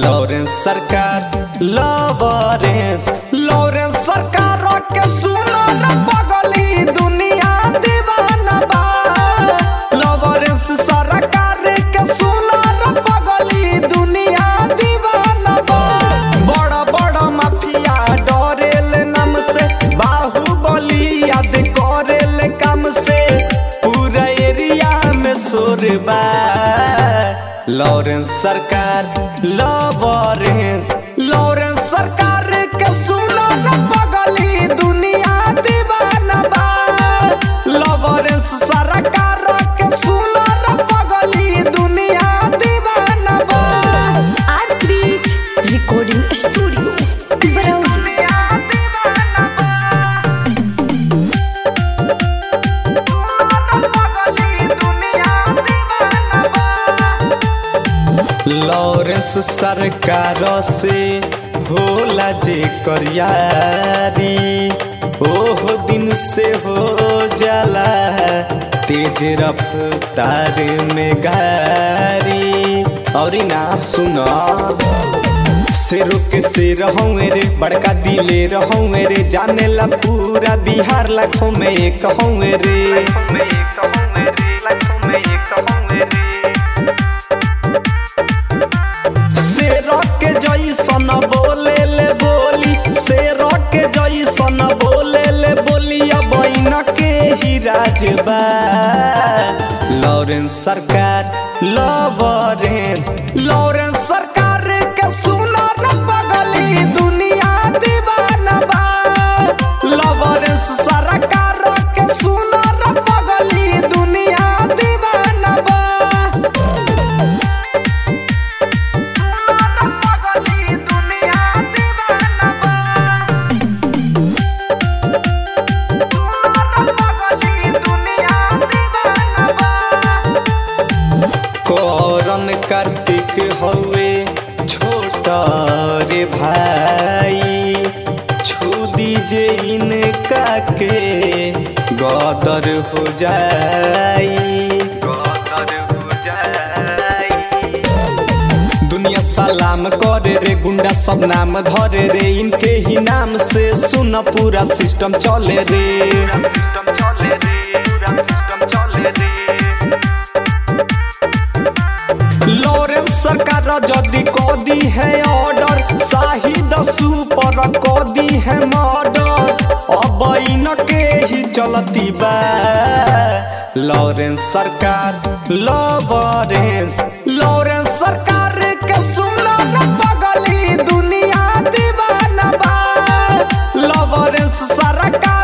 Lawrence सरकार Lawrence Lawrence सरकार के सुनो न पगली दुनिया दीवाना बा लॉरेंस सरकार के सुनो न पगली दुनिया दीवाना बा बड़ा बड़ा माफिया डरेल नाम से बाहुबली याद करेल काम से पूरा एरिया में शोर बा लॉरेंस सरकार लॉरेंस लॉरेंस सरकार के सुनो न पगली दुनिया दीवाना बा लॉरेंस सरकार के सुनो न पगली दुनिया दीवाना बा आज रीच रिकॉर्डिंग स्टूडियो बरौली लॉरेंस सरकार से होला जे करियारी ओहो दिन से हो जाला तेज रफ्तार में गारी और ना सुना शेरों के शेर हूँ रे बड़का दिले रहूँ रे जाने ला पूरा बिहार लाखों में एक हूँ रे शेर के जैसन बोले ले बोली शेर के जैसन बोले ले बोली अब के ही राजबा लॉरेंस सरकार लॉरेंस लॉरेंस सरकार के सुनो न पगली दुनिया दीवाना बा लॉरेंस सरकार के सुनो न पगली दुनिया दीवाना बा कौरन कार्तिक हवे छोटा रे भाई छू दीजे इनका के गदर हो जाई गदर हो जाई दुनिया सलाम करे रे गुंडा सब नाम धरे रे इनके ही नाम से सुन पूरा सिस्टम चले रे सिस्टम चले रे पूरा सिस्टम चले रे लॉरेंस सरकार जदि कदी है ऑर्डर शाहिद सुपर कदी है मर्डर अब इनके ही चलती बा लॉरेंस सरकार लॉरेंस लॉरेंस सरकार के सुनो न पगली दुनिया दीवाना बा लॉरेंस सरकार